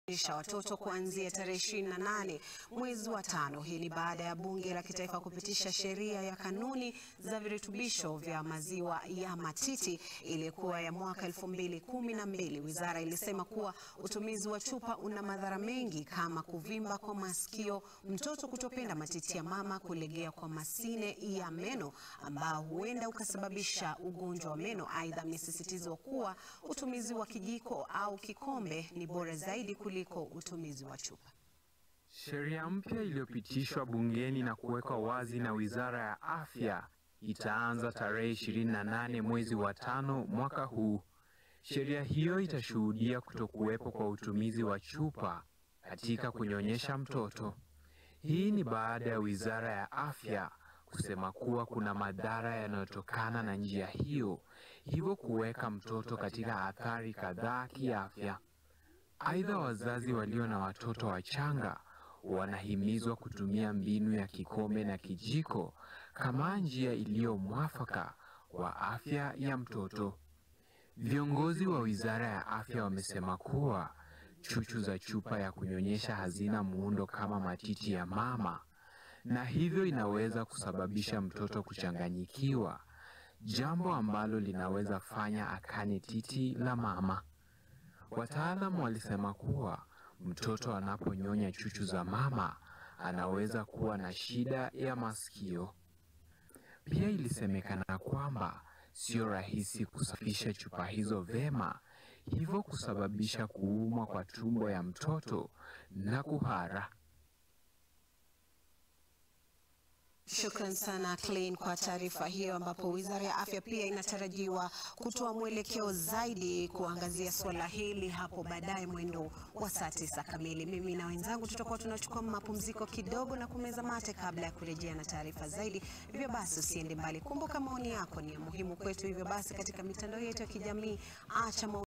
isha watoto kuanzia tarehe 28 mwezi wa tano. Hii ni baada ya bunge la kitaifa kupitisha sheria ya kanuni za virutubisho vya maziwa ya matiti iliyokuwa ya mwaka elfu mbili kumi na mbili. Wizara ilisema kuwa utumizi wa chupa una madhara mengi kama kuvimba kwa masikio, mtoto kutopenda matiti ya mama, kulegea kwa masine ya meno ambao huenda ukasababisha ugonjwa wa meno. Aidha, amesisitizwa kuwa utumizi wa kijiko au kikombe ni bora zaidi kuliko utumizi wa chupa. Sheria mpya iliyopitishwa bungeni na kuwekwa wazi na Wizara ya Afya itaanza tarehe 28 mwezi wa tano mwaka huu. Sheria hiyo itashuhudia kutokuwepo kwa utumizi wa chupa katika kunyonyesha mtoto. Hii ni baada ya Wizara ya Afya kusema kuwa kuna madhara yanayotokana na njia hiyo, hivyo kuweka mtoto katika athari kadhaa kiafya. Aidha, wazazi walio na watoto wachanga wanahimizwa kutumia mbinu ya kikombe na kijiko kama njia iliyo mwafaka kwa afya ya mtoto. Viongozi wa Wizara ya Afya wamesema kuwa chuchu za chupa ya kunyonyesha hazina muundo kama matiti ya mama na hivyo inaweza kusababisha mtoto kuchanganyikiwa, jambo ambalo linaweza fanya akane titi la mama. Wataalamu walisema kuwa mtoto anaponyonya chuchu za mama anaweza kuwa na shida ya masikio. Pia ilisemekana kwamba sio rahisi kusafisha chupa hizo vema, hivyo kusababisha kuumwa kwa tumbo ya mtoto na kuhara. Shukran sana Clean kwa taarifa hiyo, ambapo Wizara ya Afya pia inatarajiwa kutoa mwelekeo zaidi kuangazia suala hili hapo baadaye mwendo wa saa tisa kamili. Mimi na wenzangu tutakuwa tunachukua mapumziko kidogo na kumeza mate kabla ya kurejea na taarifa zaidi. Hivyo basi usiende mbali, kumbuka maoni yako ni ya muhimu kwetu. Hivyo basi katika mitandao yetu ya kijamii acha